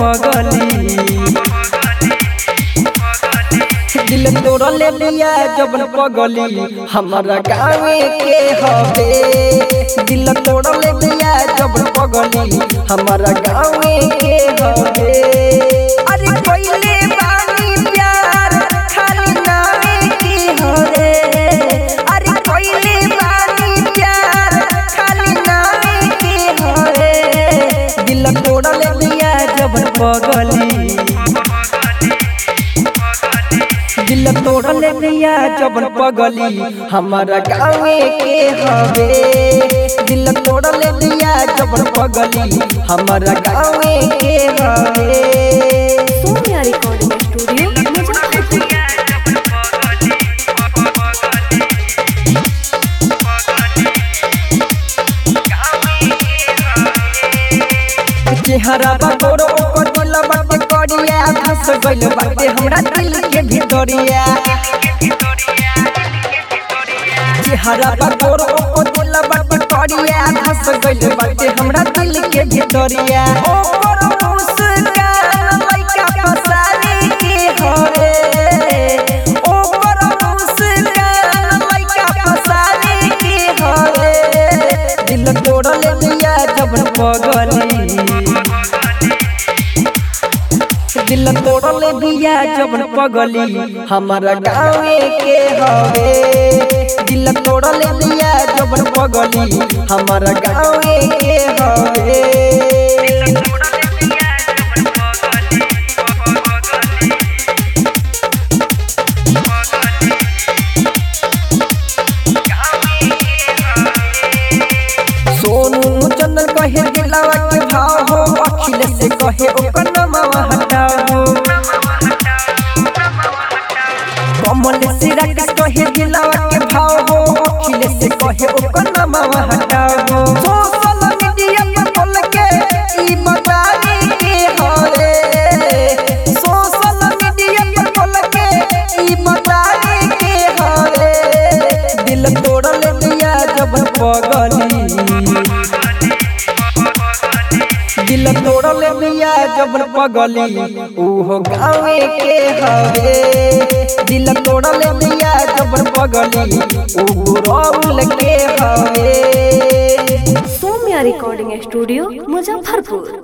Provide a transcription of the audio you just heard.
पगली दिल तोड़ले बिया जबन पगली हमारा गाँवे के हवे दिल तोड़ले बिया जबन पगली हमारा गाँवे के हवे अरे पहले बानी प्यार खाली नामे की हवे अरे पहले बानी प्यार खाली नामे की हवे दिल तोड़ले बिया जबन पगली दिल तोड़ले बिया जबन पगली हमारा गाँवे के हवे दिल तोड़ले बिया जबन पगली हमारा गाँवे के हवे सोनिया रिकॉर्डिंग स्टूडियो मुजफ्फरपुर चेहरा बकोरो ओकर दिल बाटे करिया धस गइल बाटे हमरा दिल के भितरिया चेहरा बकोरो ओकर दिल बाटे करिया धस गइल बाटे हमरा दिल के भितरिया ओकर मुस्कान लइका फसारी के हरे ओकर मुस्कान लइका फसारी के हरे दिल तोड़ले दिया जबन पगली दिल तोड़ले बिया जबन पगली हमारा गाँवे के हवे दिल तोड़ले बिया जबन पगली हमारा गाँवे के हवे सोनू चंदन कहे दिलावा के भाव हो अखिल से कहे ओकर नमवा हटाओ कमल सिरा के कहे दिलावा के भाव हो अखिल से कहे ओकर नमवा हटाओ सोशल मीडिया पे बोल के ई बताई के हरे सोशल मीडिया पे बोल के ई बताई के हरे दिल तोड़ले दिया जब पगली दिल तोड़ले बिया जब पगली उहो गाँवे के हवे दिल तोड़ले बिया जब पगली उ रौल के हवे सोनिया रिकॉर्डिंग स्टूडियो मुजफ्फरपुर